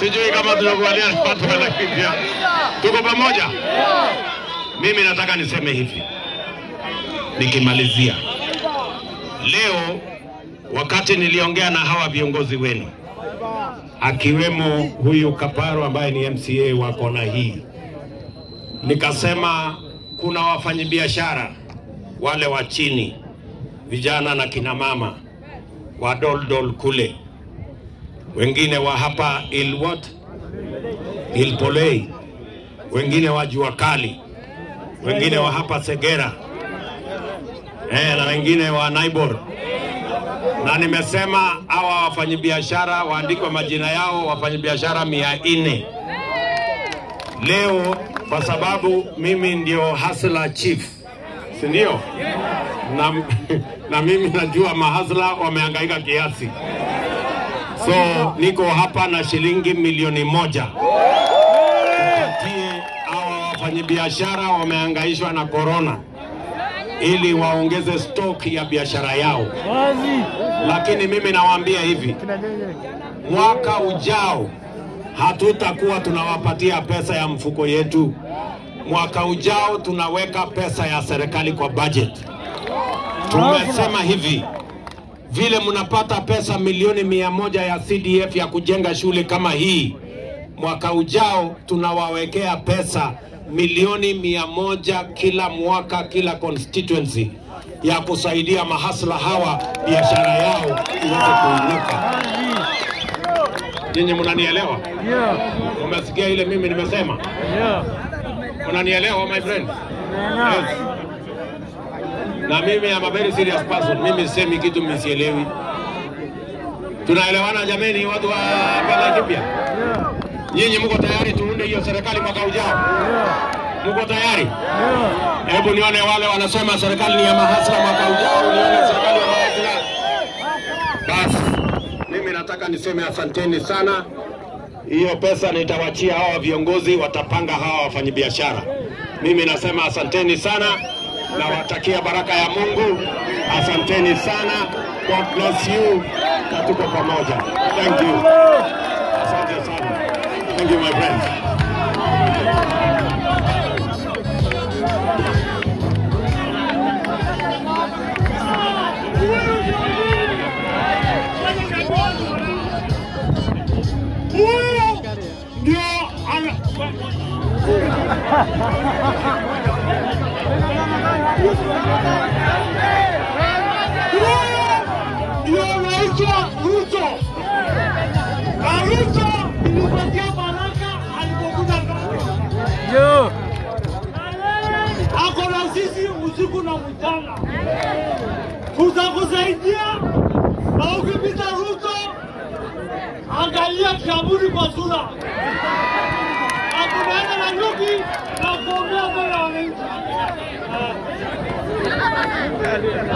Sijui kama tunakubaliana watu wanakimbia. Tuko pamoja? Mimi nataka niseme hivi nikimalizia leo, wakati niliongea na hawa viongozi wenu akiwemo huyu Kaparo ambaye ni MCA wa kona hii, nikasema kuna wafanyabiashara wale wa chini, vijana na kina mama wa Doldol kule, wengine wa hapa Ilwat, Ilpolei, wengine wa jua kali, wengine wa hapa Segera eh, na wengine wa Naibor na nimesema hawa wafanyabiashara waandikwe majina yao, wafanyabiashara mia nne leo, kwa sababu mimi ndio hustler chief, si ndio? Na, na mimi najua mahasla wamehangaika kiasi, so niko hapa na shilingi milioni moja tupatie hawa wafanyabiashara wamehangaishwa na korona ili waongeze stock ya biashara yao. Lakini mimi nawaambia hivi, mwaka ujao hatutakuwa tunawapatia pesa ya mfuko yetu. Mwaka ujao tunaweka pesa ya serikali kwa budget. Tumesema hivi, vile mnapata pesa milioni mia moja ya CDF ya kujenga shule kama hii, mwaka ujao tunawawekea pesa milioni mia moja kila mwaka kila constituency ya kusaidia mahasla hawa biashara yao iweze kuinuka. Nyinyi mnanielewa? Umesikia ile mimi nimesema? Mnanielewa my friend? Yes. Na mimi am a very serious person. Mimi sisemi kitu msielewi. Tunaelewana jameni, watu wa Laikipia? Nyinyi mko tayari tuunde hiyo serikali mwaka ujao? Mko tayari? Hebu nione wale wanasema serikali ni ya mahasla mwaka ujao, nione serikali ya mahasla. Basi mimi nataka niseme asanteni sana. Hiyo pesa nitawachia hawa viongozi, watapanga hawa wafanyabiashara. Mimi nasema asanteni sana, nawatakia baraka ya Mungu. Asanteni sana, God bless you, na tuko pamoja. Thank you. Asante sana. Thank you my friends. Huyu ndio ana Huyu ndio anaitwa Ruto. Na Ruto ilipatia baraka alipokuja Kenya. Ako na sisi usiku na mchana, tutakusaidia na ukipita Ruto angalia kaburi kwa sura, akunaenda na nyuki na kuombea mbele ya wananchi.